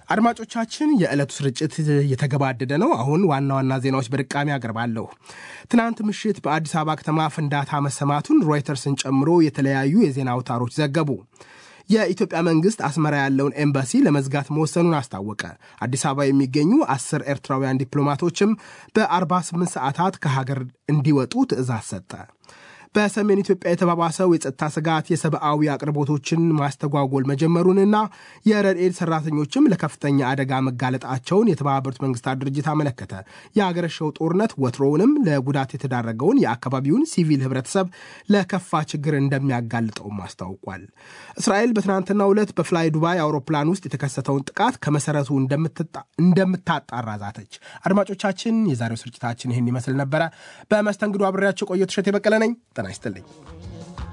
አድማጮቻችን የዕለቱ ስርጭት የተገባደደ ነው። አሁን ዋና ዋና ዜናዎች በድቃሚ አቀርባለሁ። ትናንት ምሽት በአዲስ አበባ ከተማ ፍንዳታ መሰማቱን ሮይተርስን ጨምሮ የተለያዩ የዜና አውታሮች ዘገቡ። የኢትዮጵያ መንግስት አስመራ ያለውን ኤምባሲ ለመዝጋት መወሰኑን አስታወቀ። አዲስ አበባ የሚገኙ አስር ኤርትራውያን ዲፕሎማቶችም በ48 ሰዓታት ከሀገር እንዲወጡ ትዕዛዝ ሰጠ። በሰሜን ኢትዮጵያ የተባባሰው የጸጥታ ስጋት የሰብአዊ አቅርቦቶችን ማስተጓጎል መጀመሩንና የረድኤት ሰራተኞችም ለከፍተኛ አደጋ መጋለጣቸውን የተባበሩት መንግስታት ድርጅት አመለከተ። የአገረሸው ጦርነት ወትሮውንም ለጉዳት የተዳረገውን የአካባቢውን ሲቪል ህብረተሰብ ለከፋ ችግር እንደሚያጋልጠውም አስታውቋል። እስራኤል በትናንትናው ዕለት በፍላይ ዱባይ አውሮፕላን ውስጥ የተከሰተውን ጥቃት ከመሰረቱ እንደምታጣራ ዛተች። አድማጮቻችን፣ የዛሬው ስርጭታችን ይህን ይመስል ነበረ። በመስተንግዶ አብሬያቸው ቆየት እሸት የበቀለ ነኝ። ጤና ይስጥልኝ።